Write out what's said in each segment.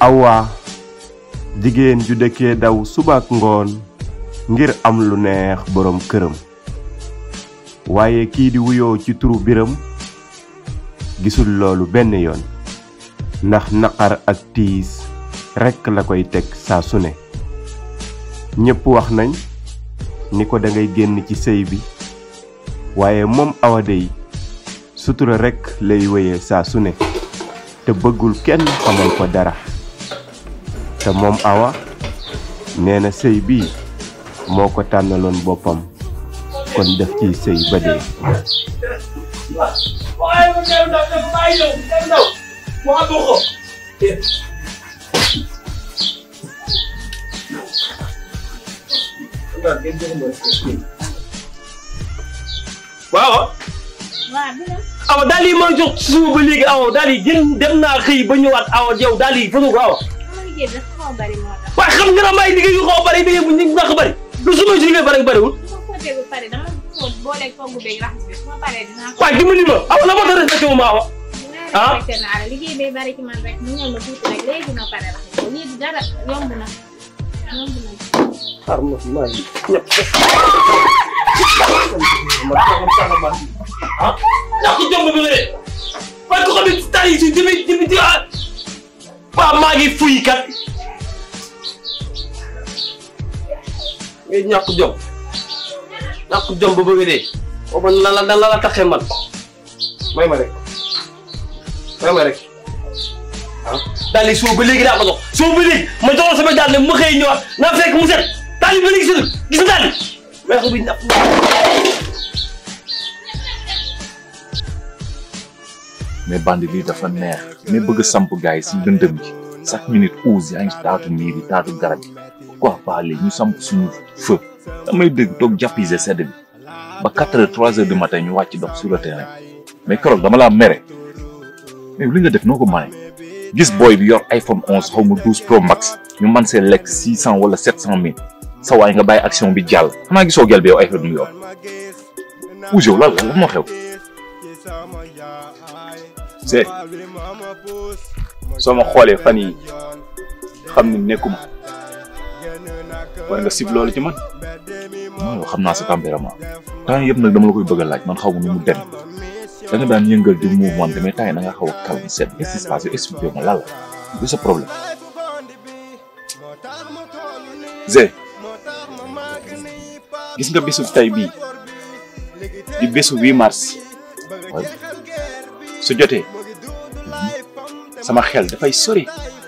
Awa jigéen ju dëkkee daw suba ak ngoon ngir am lu neex boroom këram waaye kii di wuyoo ci turu biram gisul loolu benn yoon ndax naqar ak tiis rekk la koy teg saa su ne ñépp wax nañ ni ko dangay génn ci sëy bi waaye moom Awa dey sutura rekk lay wéye saa su ne te bëggul kenn xamal ko dara te moom Awa nee na sëy bii moo ko tànnaloon boppam kon def ciy sëy ba dee waaye ma dem ndaw dem bàyyi ñëw dem ndaw mu am ko waaw waaw bi la awa daal yi ma jox suba ba léegi awa daal yi gën dem naa xëy ba ñëwaat awa yow daal yi fëgg ko awa sama liggéey bi dafa xaw a bari moo tax waaye xam nga ne may liggéey yu xaw a bari bi bu ñu ndax bari lu su ma si liggéey bari bariwul su ma fóotee ba pare dama fóot booleeg togg beeg raxas bi su ma paree dinaa ko waaye dimbali ma awa la moo tax respecté wu ma awa dinaa respecté naa la liggéey bay bari ci man rek mu ñëw ma tuuti rek léegi ma pare raxas ko lii dara yomb na yomb na xar ma maa ngi ñëpp ah ñàkk jomb bi nga de waaye ko xam ne temps yi si jëmi jëmi di ah waa maa ngi fuy kat ngay ñàkk jom ñàkk jom ba bëgg dee o man la la la la taxee man may ma rek may ma rek ah daal di soo ba léegi daa ko jox soo ba léegi ma joxoon sama daal ne ma xëy ñëwaat naa fekk mu set daal di ba léegi setul gis nga daal di may ko bi ñàkk mais bandi lii dafa neex mais bëgg a samp gars yi si lëndëm gi chaque minute ouse yaa ngi si taatu miir yi taatu garab yi pourquoi pas léegi ñu samp suñu feu damay dégg toog jàppise sedd bi ba quatre heures trois heures du matin ñu wàcc dox sur le terrain mais keroog dama laa mere mais li nga def noo ko mane gis booy bi yor iPhone 11 xaw ma 12 Pro Max ñu man see lekk 600 wala 700 mille sa waay nga bàyyi action bi jàll xanaa gisoo gel bi yow iPhone mu yor ouse yow lan la lan moo xew c'est soo ma xoolee fan yi xam ni nekkuma war nga sib loolu ci man non yow xam naa sa tempérament temps yëpp nag dama la koy bëgg a laaj man xaw ma nu mu dem da nga daan yëngal di mouvement mais temps yi da nga xaw a calme set qu'est-ce qui se passe yow expliqué ma lan la du sa problème. Zé gis nga bésu tey bii di bésu 8 mars waaye su jotee sama xel dafay sori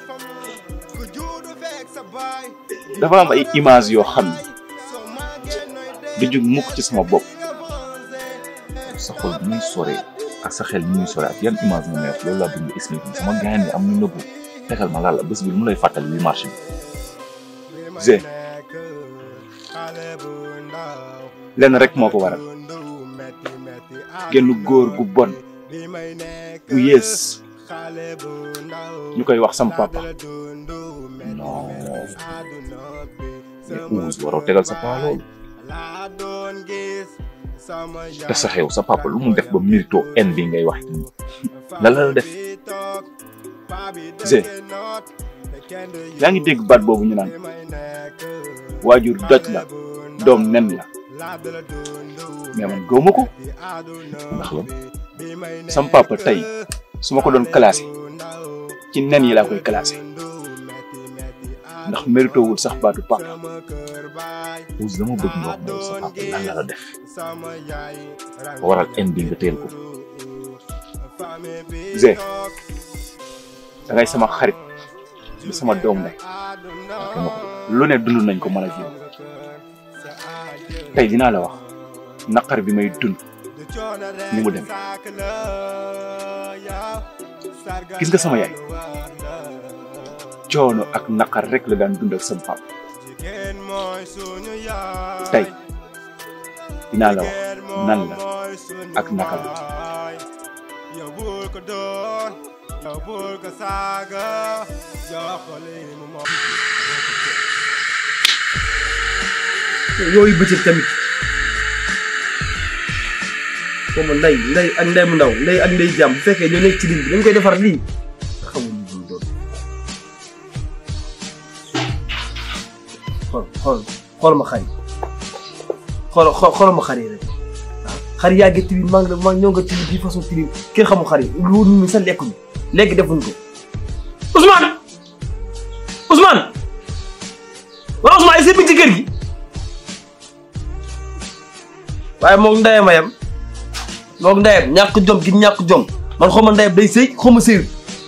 dafa am ay image yoo xam ne du jug mukk ci sama bopp sa xol bi muy sore ak sa xel bi muy sore ak yan image nga may wax loolu laa bëgg nga expliqué ma sama gaañ bi am ñu nëbbu fexeel ma lan la bés bi lu mu lay fàttali li marché bi. Zé lenn rek moo ko waral genn góor gu bon gu yées ñu koy wax sama papa non mais Ousse waroo tegal sa paa loolu te sa xew sa papa lu mu def ba mérito en bi ngay wax nii la la la def Zé yaa ngi dégg baat boobu ñu naan waajur doj la doom nen la mais man gëwma ko ndax la sama papa tey su ma ko doon classé ci nen yi laa koy classé ndax mérito wul sax baatu papa Ousse dama bëgg nga wax ma yow sa papa lan la la def ba waral en bi nga teel ko Zé da ngay sama xarit di sama doom ne lu ne dund nañ ko mën a jiw tey dinaa la wax naqar bi may dund ni mu dem gis nga sama yaay coono ak naqar rek la daan dund ak sama papa tey dinaa la wax nan la ak naka la yooyu bëccëg tamit xaw ma ndey ndey ak ndey mu ndaw ndey ak ndey jàmm bu fekkee ñoo nekk ci ligne bi dañ koy defar lii xamuñu lu doon xool xool ma xar yi xool xool ma xar yi rek waaw xar yaa ngi tilim maa ngi maa ñoo nga tilim bii façon tilim kenn xamul xar yi lu ñu sax lekkuñu léegi defuñ ko Ousmane Ousmane waaw Ousmane ay bi ci kër gi waaye moom ndeyam a yem moom ndeyam ñàkk jom gi ñàkk jom man xaw ma ndeyam day sëy xaw ma sëyul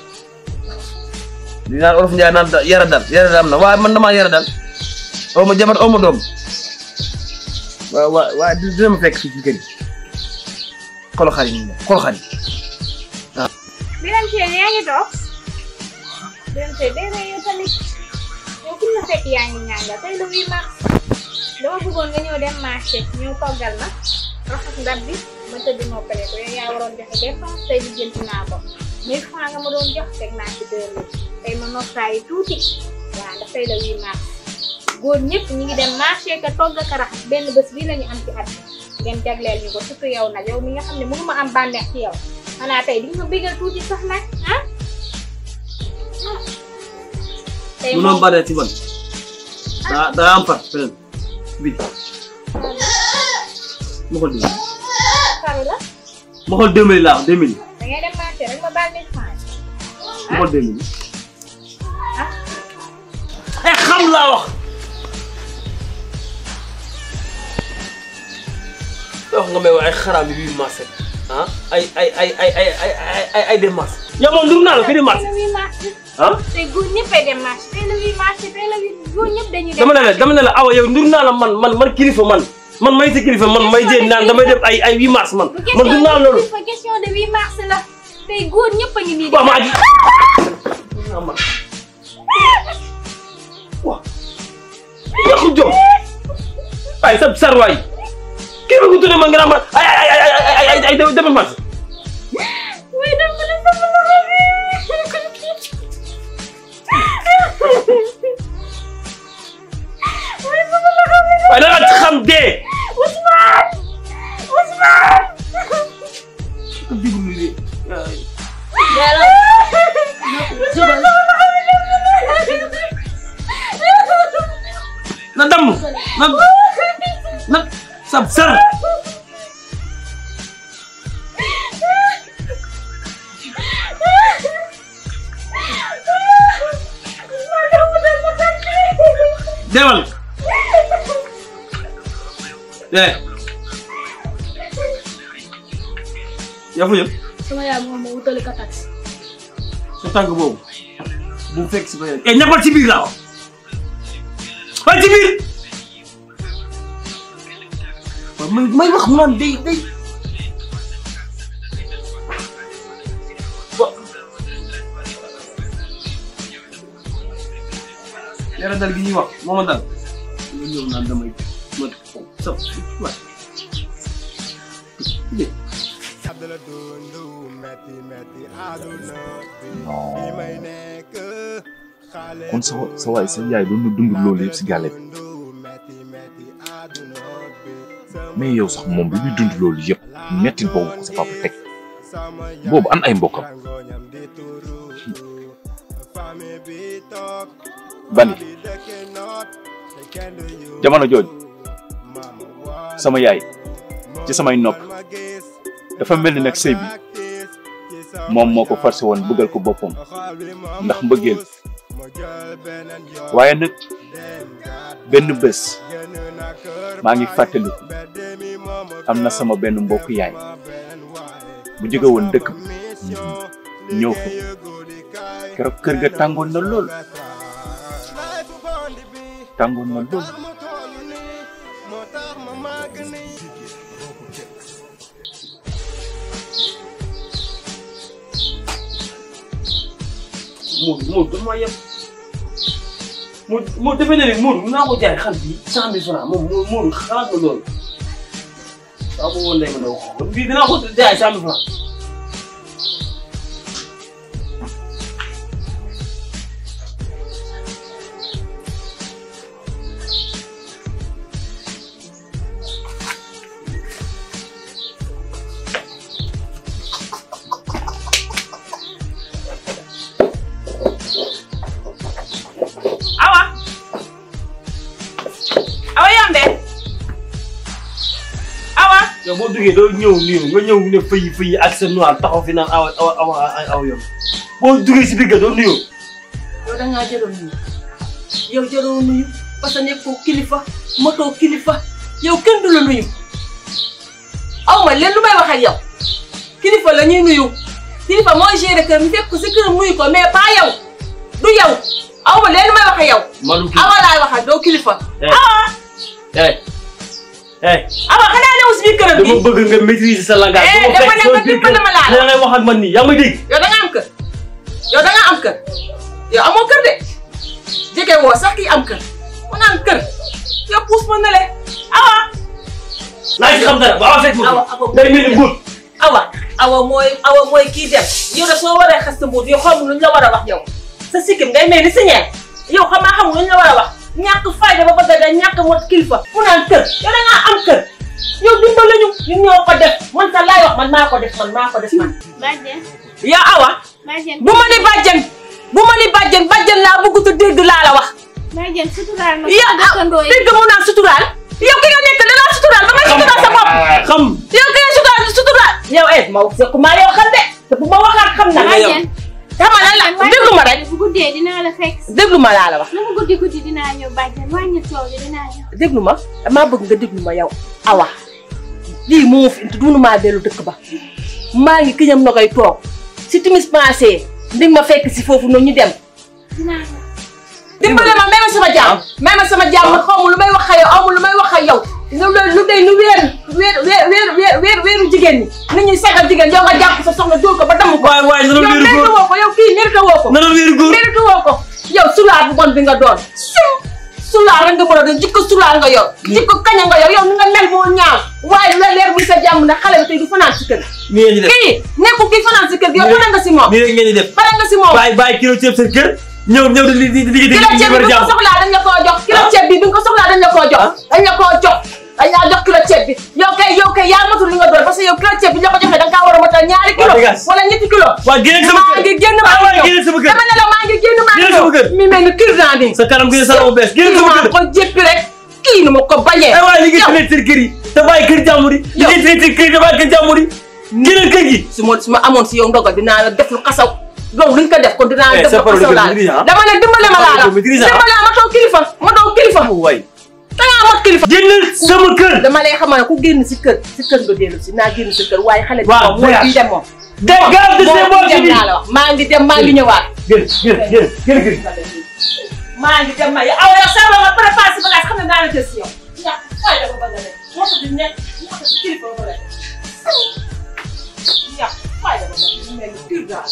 di naan olof Njaay naan yara dal yara dal am na waaye man damaa yara dal aw ma jabar aw ma doom waaw waaw waaye dina ma fekk fii ci kër gi xool xar yi ñu ne xool xar yi Biram Sène yaa ngi toog Biram Sène day rey yow tamit yow ku la fekk yaa ngi ñànga tey le 8 mars dama bëggoon nga ñëw dem marché ñëw toggal na raxas ndab bi ma tëdd noppale ko yow yaa waroon joxe dépense tey di jënti naa ko mille francs nga ma doon jox teg naa ci deux mille tey ma noppaayi tuuti waaw ndax tey le 8 mars góor ñëpp ñi ngi dem marché ka togg ka raxas benn bés bii lañu am ci at ngeen jagleel ñu ko surtout yow nag yow mi nga xam ne mënuma am bànneex ci yow xanaa tey di nga ma bégal tuuti sax nag ah. tey mënoon bare ci man daa daa am far feneen bi ma xool deux faru la ma xool deux mille laa wax deux mille da ngay dem marché rek ma baal mille francs ma xool deux mille eh xam laa wax wax nga may wax ay xaraam yi bii marché ah ay ay ay ay ay ay ay ay dem marché yow moom ndur naa la fi dem marché tey le 8 mars ah tey góor ñëppay dem marché tey le 8 mars tey le 8 góor ñëpp dañuy dem dama ne la dama ne la awa yow ndur naa la man man man kilifa man man may sa kilifa man may jéem naan damay def ay ay 8 mars man du man ndur naa la loolu question de question de 8 mars la tey góor ñëpp a ngi nii waaw maa ngi waaw yàqu jom ay sa sarwaay kii bi ko tuddee ma nga naan ma ay ay ay ay ay ay demal marché oui dama la sama loxo bi oui sama loxo bi waaye da nga xam dee Ousmane Ousmane diglu de na damm na na sab sar demal eh yaa fa yëpp sama yaay moom ma wutali ko taxi sa tànk boobu bu mu fekk si fa eh ñappal ci biir laa wax waaye ci biir waaw may may wax mu naan day day wa yara dal gi ñuy wax moo ma dal nga ñëw naan damay ma sa waay kon sa sa waay sa yaay doon na dund loolu yëpp si gàlle bi mais yow sax moom bi muy dund loolu yëpp mettit boobu ko sa papa teg boobu an ay mbokkam bandi jamono jooju sama yaay ci samay nopp dafa mel ni nag sëy bi moom moo ko forcé woon bëggal ko boppam ndax mbëggeel waaye nag benn bés maa ngi fàttaliku am na sama benn mbokk yaay bu jóge woon dëkk bi ñëw fa keroog kër ga tàngoon na lool tàngoon na lool Moodu Moodu dafa maa yem Moodu Moodu defe naa ne Moodu mun naa ko jaay xar bi cent mille francs moom Moodu xalaat ma loolu waaw boobu woon ma doo ko bii dinaa ko jaay cent mille francs awa yow boo duggee doo ñëw nuyu nga ñëw ne fëyi fëyi ak sa noir taxaw fi naan awa awa awa aw yow boo duggee si biir ga doo nuyu yow da ngaa jëloon nuyu yow jëloo nuyu parce que nekkoo kilifa motoo kilifa yow kenn du la nuyu aw ma leen lu may wax ak yow kilifa la ñuy nuyu kilifa mooy gérer kër mi fekk ko si këram nuyu ko mais pas yow du yow aw ma leen lu may wax ak yow manu kii awa laay wax ak doo kilifa eh eh awa xanaa newu si biir këram bi dama bëgg nga maîtriser sa langage Eh, dama dafa fekk ne sama nga biir dimbali ma laal. kër da ngay wax ak man nii yaa ngi may dégg yow da nga am kër yow da nga am kër yow amoo kër de jege woo sax kii am kër mu naan kër yow puus ma ne le awa naa ci xam dara ba fekk awa ma awa day mel ni mbuut awa awa mooy awa mooy kii dem yow de soo waree xas sa mbuut yow xamul lu ñu la war a wax yow sa sikkim ngay mel ni si ñeer yow xam naa xamul lu ñu la war a wax ñàkk fayda ba bëgg a dee ñàkk mot kilifa mu naan kër yow da ngaa am kër yow dimbali ñu ñun ñoo ko def man sax laay wax man maa ko def man maa ko def man bàjjen yow awa bàjjen bu ma ni bàjjen bu ma ni bàjjen bàjjen laa bëgg te dégg laa la wax bàjjen suturaal ma yow sama dëkkandoo yi dégg mu naan suturaal yow ki nga nekk da laa suturaal ba nga suturaal sa bopp xam yow ki nga suturaal suturaal yow eh ma wax ko maa yow xam de te bu ma waxaat xam na bàjjen xama lan la déglu ma rek bu guddee dinaa la fekk déglu ma laa la wax lu mu guddi guddi dinaa ñëw bàjjen wàññi coow li dinaa ñëw déglu ma damaa bëgg nga déglu ma yow awa lii moo fi dunu maa dellu dëkk ba maa ngi kiñam na koy toog si timis passé ndi ma fekk si foofu noonu ñu dem dinaa ñëw dimbale ma may ma sama jàmm may ma sama jàmm xaw ma lu may wax ak yow amul lu may wax ak yow lu lu day nu weer weer weer weer weer weeru jigéen ñi nit ñuy sagal jigéen yow nga jàpp sa soxna dóor ko ba damm ko waay waay na yow doon wéeru mérite góor woo ko yow kii mérite woo ko na doon wéeru góor mérite woo ko yow sulaar bu bon bi nga doon sim sulaar rek nga mën a doon jikko sulaar nga yor jikko kaña nga yor yow ni nga mel moo ñaaw waaye lu la leer muy sa jàmm ne xale bi tey du fanaan si kër nii ngeen di def kii nekkul kii fanaan si kër gi yow pare nga si moom nii rek ngeen di def pare nga si moom bàyyi bàyyi kilo ceeb seen kër ñëw ñëw di di di di di kilo ceeb bi di bi nga ko soxlaa dañ la koo jox kilo ceeb bi bi nga ko soxlaa dañ la koo jox dañ la koo jox dañ laa jox kilo ceeb bi yow kay yow kay yaa matul li nga doon parce que yow kilo ceeb bi ñu la ko joxee da nga kaa war a matal ñaari kilo Waa dégage. wala ñetti kilo waa génn sama maa kër ngi génn maa ah waay ngi génn ñëw sama kër dama ne la maa ngi génn maa ngi Génn sama kër. ñëw mi mel ni kirdan bi sa kanam gi sa bu bees génn kii sama maa kër ko jéppi rek kii nu ma ko bañee ay waay li ngeen yow fi nekk seen kër yi te bàyyi kër jàmbur yi li Yow. ngeen fi nekk seen kër yi te bàyyi kër jàmbur yi génnal kër gi su ma su ma amoon si yow ndogal dinaa la def lu xasaw loolu luñ ko def kon dinaa la Eh, def sa lu parole xasaw de laa maîtrise, ah. dama ne dimbale ma laa la Parole de maîtrise, ah. dimbale ma doo kilifa ma doo kilifa waay da ngaa mot kilifa génnal sama kër dama lay xamal ne ku génn si kër si kër nga dellu si naa génn si kër waaye xale bi Waaw, moom mooy voyage. bii dem moom dégage de moom ces bii bords dem bi laa la wax maa ngi dem maa ngi ñëwaat génn génn génn génn kër gi maa ngi dem maa aw yow sama nga préparé si bagage xam ne naa la jël si yow ñàkk fay dafa bëgg a def moo tax di nekk moo tax di kilifa ba rek ñàkk fay dafa bëgg a mel ni pur daal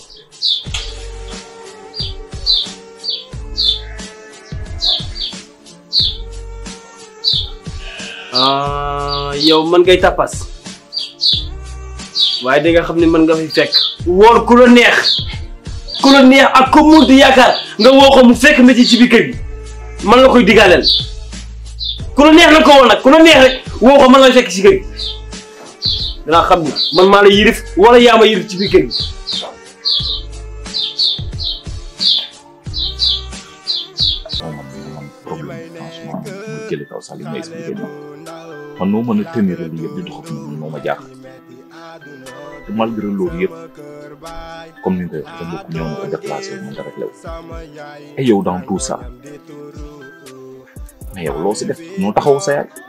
ah yow man ngay tapas waaye di nga xam ne man nga fi fekk woor ku la neex ku la neex ak ku munti yaakaar nga woo ko mu fekk métier ci biir kër gi man la koy digaaleel ku la neex na ko woon nag ku la neex rek woo ko man la fekk ci kër gi danaa xam ni man maa la yirif wala yaa ma yirif ci biir kër gi moom man man problème franchement mu jële kaw sax li nga expliqué nii man noo mën a tenir lii yëpp di dox ak moom moo ma jaaxal te malgré loolu yëpp comme ni nga ko waxee sa mbokk ñëw na ko déplacé wu mën nga réglé wu et yow dans tout ça mais yow loo si def noo taxaw sa yaay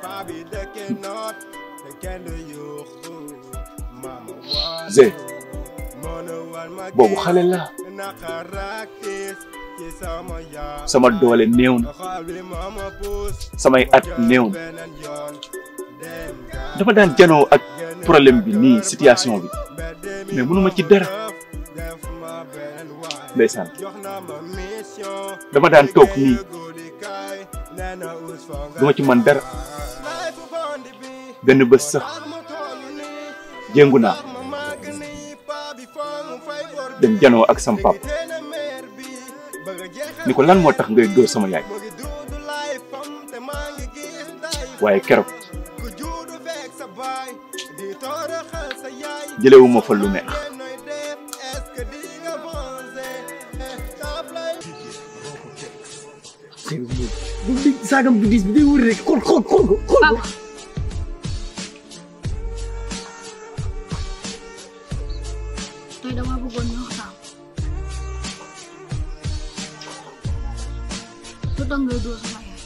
Zé boobu xale la sama doole néew na samay at néew na dama daan janoo ak problème bi nii situation bi mais mënuma ci dara ndeysaan dama daan toog nii duma ci man dara benn bés sax jéngu naa dem janoo ak sam pap ni ko lan moo tax ngay dóor sama yaay waaye keroog jëlewuma fa lu neex saagam bu diis bi day wër rek xool xool xool xool Papa dama bëggoon ñu waxtaan lu tax ngay dóor sama yaay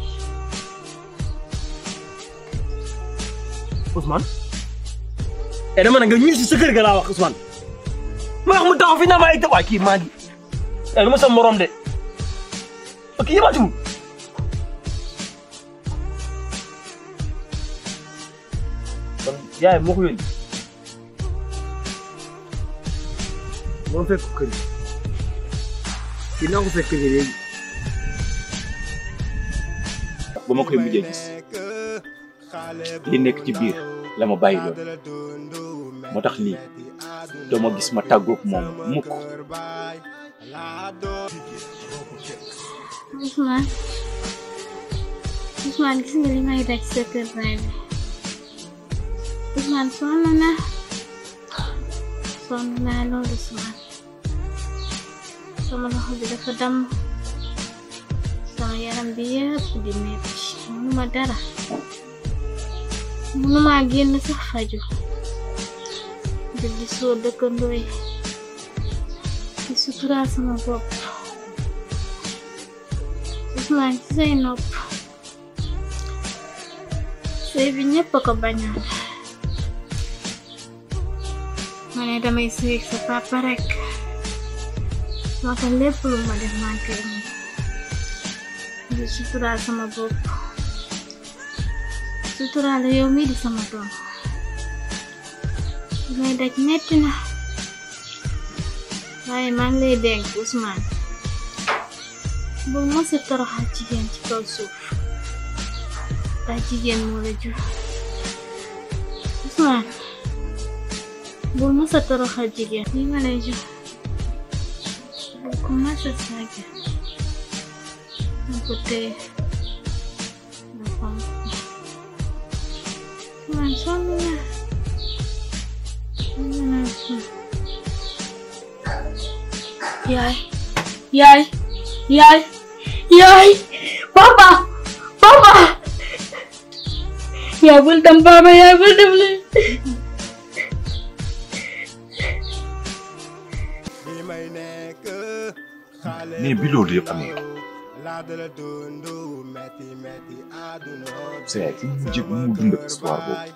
Ousmane eh dama ne nga ñuy si sa kër ga laa wax Ousmane ma wax mu taxaw fi naa ma ay waa kii maa ngi eh lu ma sa morom de ok yëbaatuwul kon yaay moo ko yónni moo fekk ko kër gi kii naa ko fekk kër gi léegi ba ma koy mujjee gis li nekk ci biir la ma bàyyi loolu moo tax lii doo ma gis ma tàggoog moom mukk Ousmane Ousmane gis nga li may daj sa kër baay bi Ousmane sonn na sonn naa loolu Ousmane sama loxo bi dafa damm sama yaram bi yëpp di metti mënuma dara mënuma génn sax faju di gisoo dëkkandoo yi di suturaa sama bopp Ousmane ci say nopp sëy bi ñëpp a ko bañoon ma ne damay sëy ak sa papa rek moo tax lépp lu ma def maa ngi koy muñ di suturaal sama bopp suturaal yow mii di sama doom li may daj metti na waaye maa ngi lay dénk Ousmane bul mës a toroxal jigéen ci kaw suuf ndax jigéen moo la jur Ousmane bul mës a toroxal jigéen lii ma lay jox bul ko mës a saaga na ko téye na fonk Ousmane sonn naa sonn naa Ousmane yaay yaay yaay yaay papa papa yaay bul dem papa yaay bul dem le mais bi loolu yëpp amee c'est fu mu mujj mu mu dund ak histoire boobu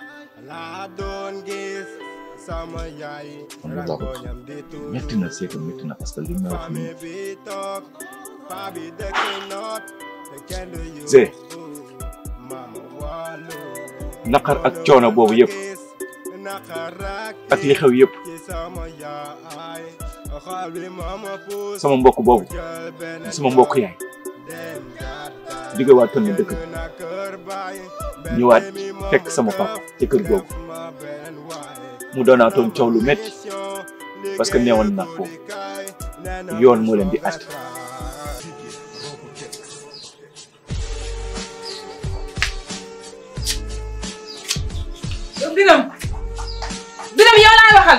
man loolu laa ko métti na c'est que métti na parce que li ma wax nii c'est naqar ak coono boobu yëpp ak li xew yëpp sama mbokk boobu sama mbokk yaay jóge waat toon na dëkk bi ñëwaat fekk sama papa ci kër googu mu doonaatoon coow lu métti parce que neewoon naa ko yoon moo leen di àtte Biram Biram yow laay waxal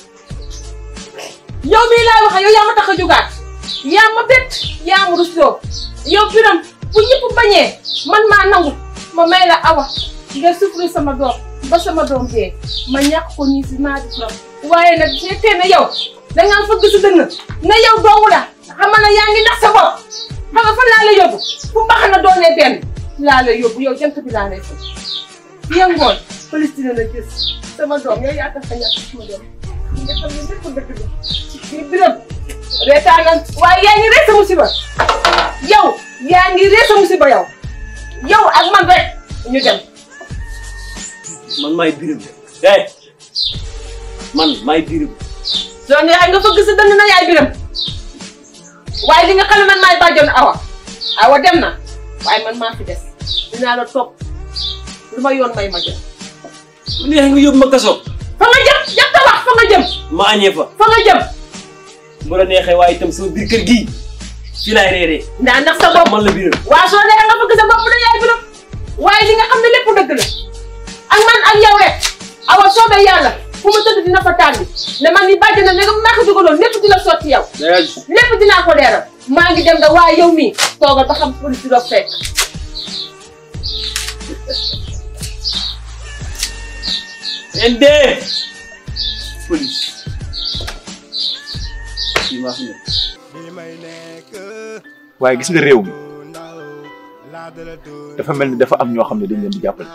yow mii laay waxal yow yaa ma tax a jógaat yaa ma bett yaa ma rusloo yow Biram bu ñëpp bañee man maa nangu ma may la awa nga souffrir sama doom ba sama doom dee ma ñàkk ko nii si naa di turam waaye nag fekkee ne yow dangaa fëgg si dënn ne yow doomu la xamal na yaa ngi nax sa bopp xam nga fan laa la yóbbu fu mbax na doonee benn laa la yóbbu yow jant bi laa lay fekk yëngoon police dina la gis sama doom yow yaa tax a ñàkk sama doom nga xam ne lépp dëgg la ci biram reetaanan waaye yaa ngi ree sa musiba yow yaa ngi ree sa musiba yow yow ak man rek ñu dem man maay birim eh man maay birim soo neexee nga fëgg sa dënn na yaay biram waaye li nga xam ne man maay bàjjoon awa awa dem na waaye man maa fi des dinaa la topp lu ma yoon may ma jëm bu neexee nga yóbbu ma kaso fa nga jëm jëm ta wax fa nga jëm ma añee fa fa nga jëm bu la neexee waaye itam sama biir kër gii fii laay reeree ndaa ndax sa bopp man la birim waa soo neexee nga fëgg sa bopp na yaay biram waaye li nga xam ne lépp dëgg la ak man ak yow rek awa soobee yàlla fu ma tëdd dina fa tànni ne man ni bàjj na ne nga maa ko dugaloon lépp dina sotti yow lépp dinaa ko leeral maa ngi dem da waaye yow mii toogal ba xam police di doog fekk ende police fii maa fi ñëw waaye gis nga réew mi dafa mel ni dafa am ñoo xam ne dañ leen di jàppale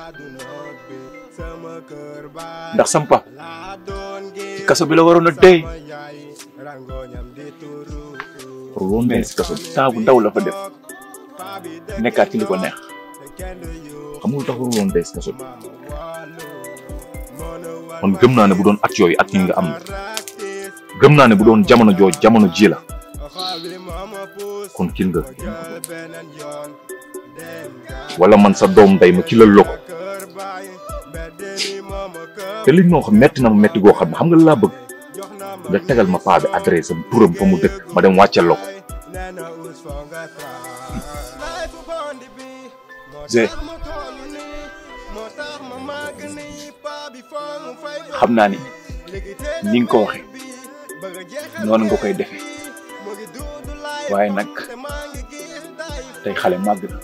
ndax sam pap ci kaso bi la waroon a dee waroon dee si kaso bi temps bu ndaw la fa def nekkaat ci li ko neex xam nga lu tax waroon dee si kaso bi man gëm naa ne bu doon at yooyu at yi nga am na gëm naa ne bu doon jamono jooj jamono ji la kon kin nga wala man sa doom ndey ma kilal la ko te li ñoo xam metti na ma metti goo xam ne xam nga la laa bëgg nga tegal ma paa bi adresse am turam fa mu dëkk ma dem wàccel la ko Zé xam naa ni ni nga ko waxee noonu nga koy defee waaye nag tey xale màgg na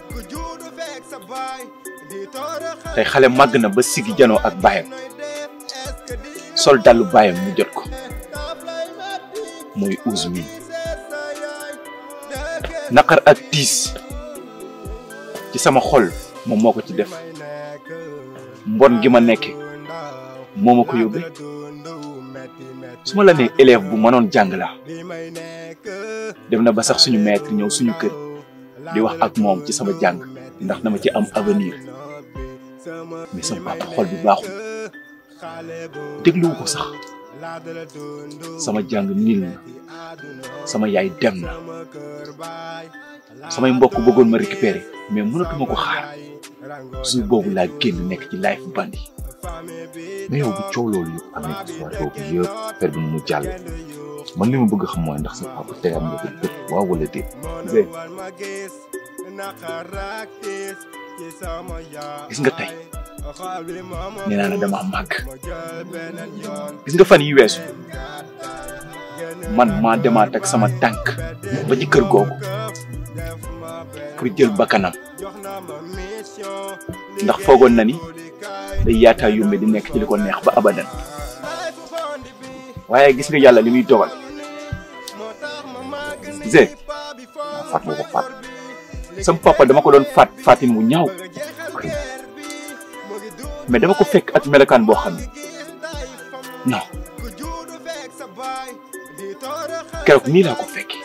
tey xale màgg na ba sigi janoo ak baayam sol dallu baayam mu jot ko mooy uus mi naqar ak tiis ci sama xol moom moo ko ci def mbon gi ma nekke moo ma ko yóbbee su ma la nee élève bu mënoon jàng laa dem na ba sax suñu maître ñëw suñu kër di wax ak moom ci sama jàng ndax dama ci am avenir mais sama papa xol bi baaxul dégluwu ko sax sama jàng niil na sama yaay dem na samay mbokk bëggoon ma récupérer mais mënatuma ko xaar jour boobu laa génn nekk ci life bandi mais yow bu coow loolu yëpp amee histoire boobu yëpp per bi mu jàll man li ma bëgg xam mooy ndax sa papa tegal nga ko bët waaw wala déet Zé gis nga tey nee naa la dama màgg gis nga fan yi weesu man maa demaat ak sama tànk ba ci kër googu pour jël bakkanam ndax foogoon na ni day yaataa yumbe di nekk ci li ko neex ba abadan waaye gis nga yàlla li muy dogal Zé maa faat moo ko faat sama papa dama ko doon faat faatin wu ñaaw mais dama ko fekk ak melokaan boo xam ne non keroog nii laa ko fekkee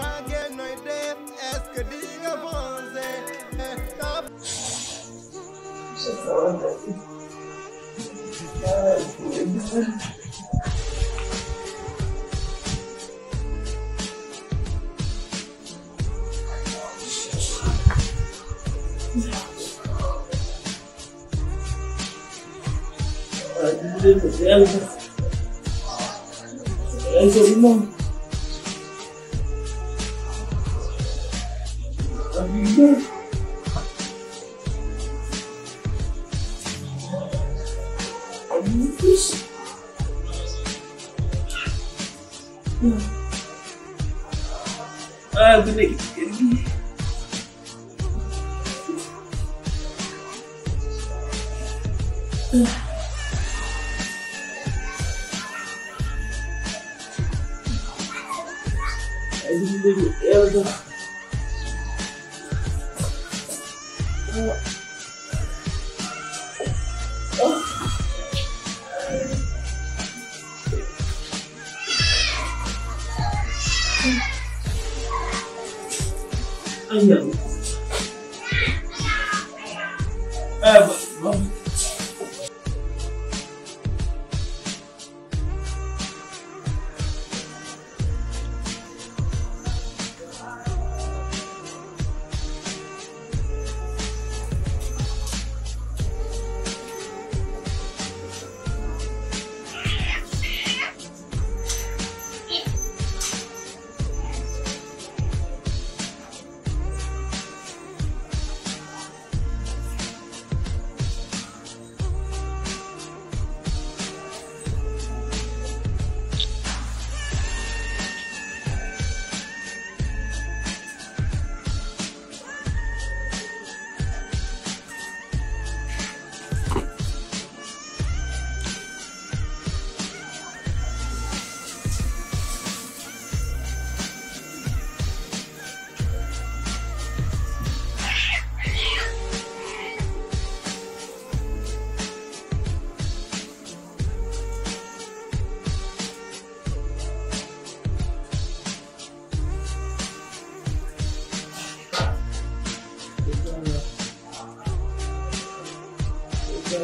ah bu nekk ci kër gi ay bu nekk yàlla ay yàlla ah ba ba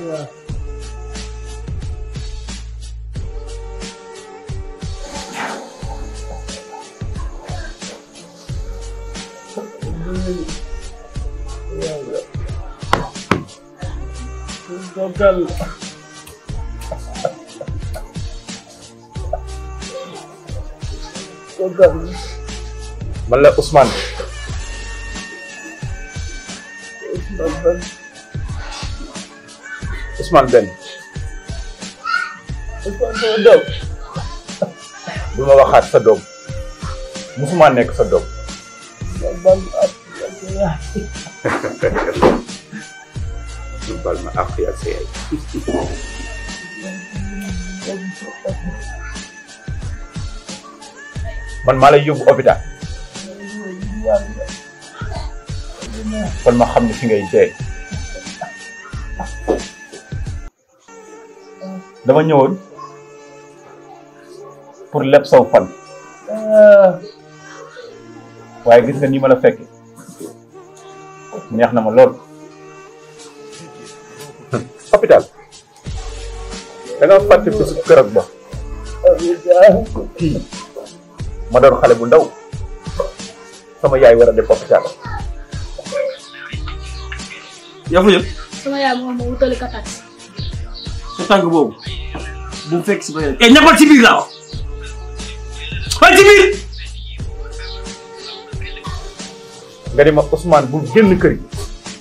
man la Ousmane Ousmane Ben du ma waxaat sa doom musuma nekk sa doom bal ma àq yaa sa yaay man maa lay yóbbu hôpital kon ma xam ne fi ngay dee dama ñëwoon pour leb saw fan waaye gis nga ni ma la fekke neex na ma lool hôpital da nga fàtte bisu kërëg ba kii ma doon xale bu ndaw sama yaay war a def hôpital yaa fa yëg sama yaay moom ma wutali ko taxi sa tànk boobu bu mu fekk si ba eh ñamal ci biir laa wax waaye ci biir nga di ma Ousmane bu génn kër gi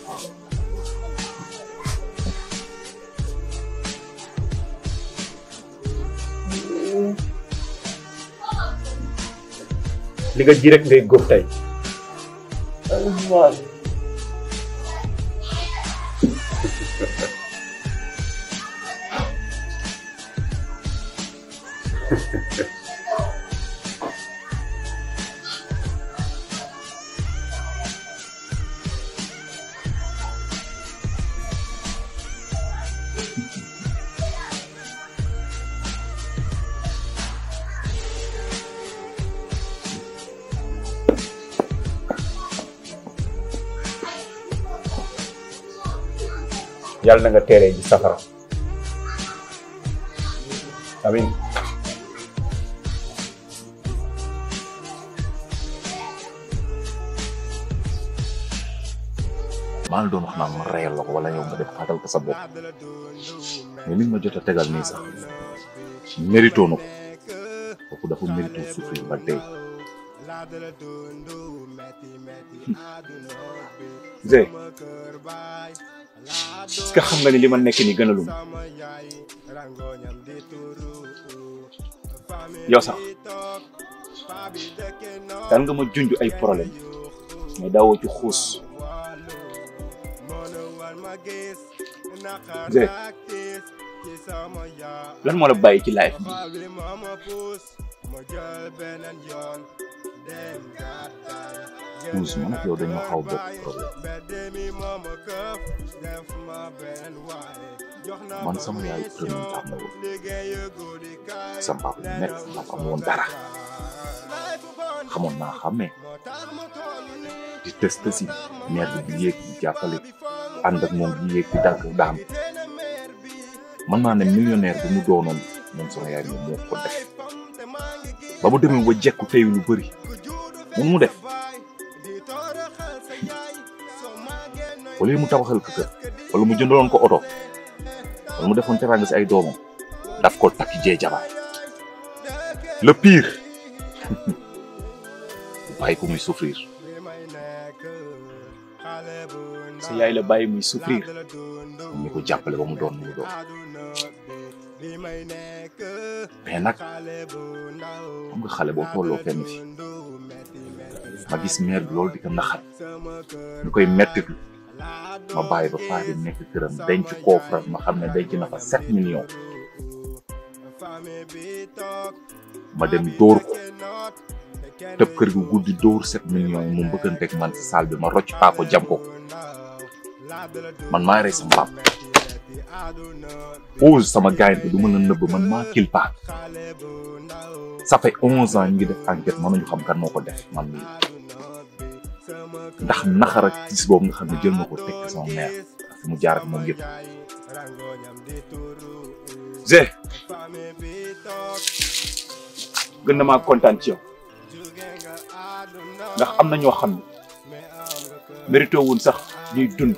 li nga ji rek ngay góob tey yàlla na nga teeree ji safara amin maa ngi doon wax naan ma reyal la ko wala yow nga def xaatal ko sa bopp mais li ma jot a tegal nii sax mérito na ko kooku dafa mérito souffrir ba tey Zé est-ce que xam nga ni li ma nekk ni gënaluma yow sax daan nga ma junj ay problème mais daawoo ci xuus Zé lan moo la bàyyi ci life bi Ouz man ak yow dañoo xaw a bokk problème man sama yaay premier tax na woon sama papa bu nekk sama papa amoon dara xamoon naa xàmmee di test si mère bi di yéeg di jàppale ànd ak moom di yéeg di dagg daam mën naa ne millionnaire bi mu doonoon moom sama yaay moom moo ko def ba mu demee ba jekku tey lu bëri mun mu def wala mu tabaxal ko kër wala mu jëndaloon ko oto wala mu defoon teraanga si ay doomam daf ko takki jee jabar le pire bàyyi ko muy souffrir sa yaay la bàyyi muy souffrir ñu ko jàppale ba mu doon mu doon mais nag xam nga xale boo tolloo fenn fi ma gis mère bi loolu di ko naxat ñu koy mettitlu ma bàyyi ba paa bi nekk këram denc koofram ma xam ne denc na fa sept millions ma dem dóor ko tëb kër gi guddi dóor sept millions yi mu mbëkkanteeg man si salle bi ma rocc paako jam ko man maa rey sama pap Ouz sama gaañ bi du mën a nëbb man maa kil paa ça fait onze ans ñu ngi def enquête mënuñu xam kan moo ko def man mii ndax naxar ak gis boobu nga xam ne jël na ko teg sama mère fi mu jaar ak moom yëpp Zé gën na maa kontaan ci yow ndax am na ñoo xam ne mérité wuñ sax ñuy dund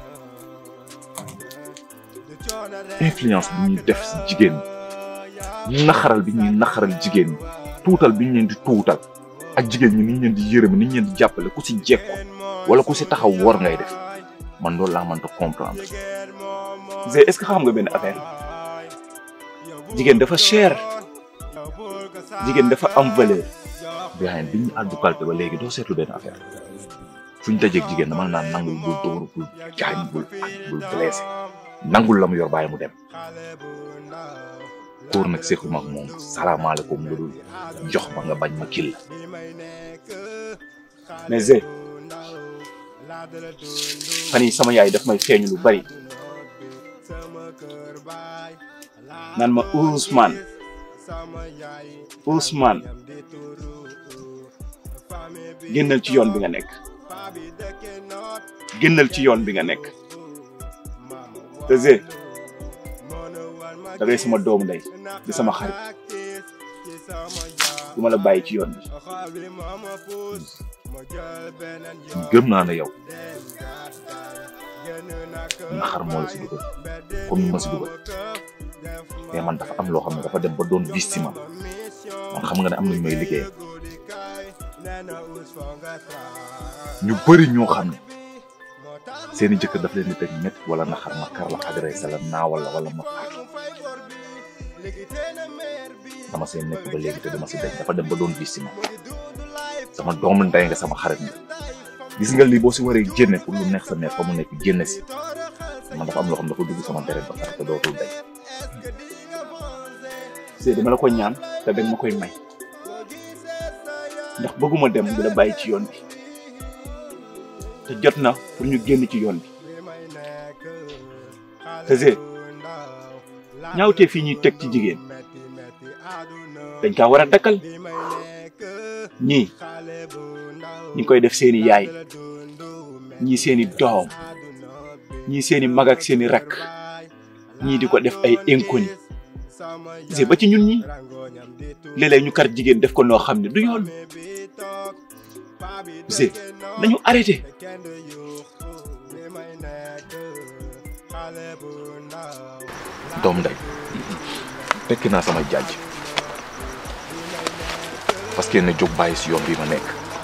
influence bi ñuy def si jigéen ñi naxaral bi ñuy naxaral jigéen ñi tuutal bi ñu leen di tuutal ak jigéen ñi ni ñu leen di yërëm ni ñu leen di jàppale ku si jekku wala ku si taxaw war ngay def man loolu laa mënta comprendre Zé est-ce que xam nga benn affaire jigéen dafa cher jigéen dafa am valeur bien bi ñu àddu kalpe ba léegi doo seetlu benn affaire fu ñu dajeeg jigéen dama naan nangul bul dóor bul gaañ bul ak bul blessé nangul la mu yor bàyyi mu dem kóor nag sequma ak moom salaamaaleykum lu dul jox ma nga bañ ma kil la mais Zé fan yi sama yaay daf may feeñu lu bari naan ma Ousmane Ousmane génnal ci yoon bi nga nekk génnal ci yoon bi nga nekk te Zé da ngay sama doomu ndey di sama xarit du ma la bàyyi ci yoon bi gëm naa ne yow naxar moo la si dugal comme ni ma si dugal mais man dafa am loo xam ne dafa dem ba doon vis ci man man xam nga ne am nañu may liggéey ñu bëri ñoo xam ne seeni jëkkër daf leen di teg métti wala naxar ma kar la agressé la naawal la wala ma faatu dama seen nekk ba léegi te dama si dañ dafa dem ba doon vis ci man sama doomu ndey nga sama xarit nga gis nga lii boo si waree génne pour lu neex sa neex fa mu nekk génne si man dafa am loo xam ne dafa dugg sama deret ba pare te dootul day c'est dama la ko ñaan te dañ ma koy may ndax bëgguma dem di la bàyyi ci yoon bi te jot na pour ñu génn ci yoon bi te Zé ñaawtee fii ñuy teg ci jigéen dañ kaa war a dakkal ñii ñi koy def seeni yaay ñii seeni doom ñii seeni mag ak seeni rakk ñii di ko def ay inconnu Zé ba ci ñun ñi léeg-léeg ñu kar jigéen def ko noo xam ne du yoon Zé nañu arrêté doom ndey tekki naa sama jaaj parce que ne jóg bàyyi si yoon bi ma nekk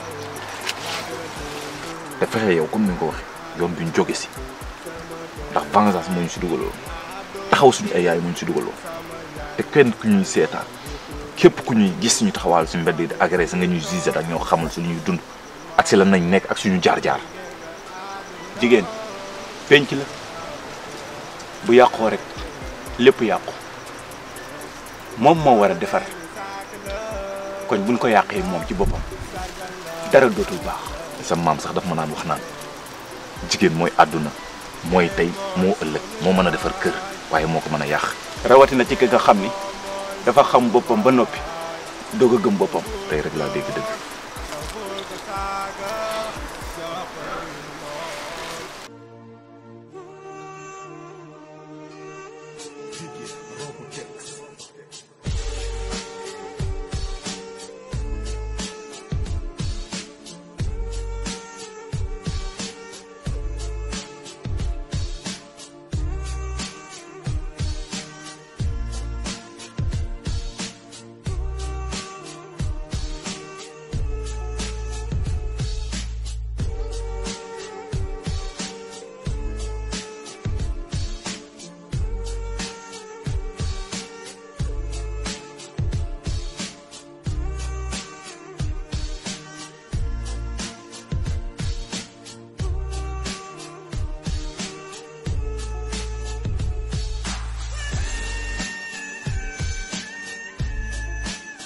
te fexe yow comme ni nga ko waxee yoon bi ñu jóge si ndax vengeance moo ñu si dugaloon taxaw suñu ay yaay moo ñu si dugaloon te kenn ku ñuy seetaan képp ku ñuy gis ñu taxawaal suñu mbedd yi di agressé nga ñuy gisé ak ñoo xamul suñuy dund ak si lan nañ nekk ak suñu jaar-jaar jigéen penc la bu yàqoo rek lépp yàqu moom moo war a defar kon buñ ko yàqee moom ci boppam dara dootul baax sa maam sax daf ma naan wax naan jigéen mooy àdduna mooy tey moo ëllëg moo mën a defar kër waaye moo ko mën a yàq rawatina ci ki nga xam ni dafa xam boppam ba noppi doog a gëm boppam tey rek laa dégg dëgg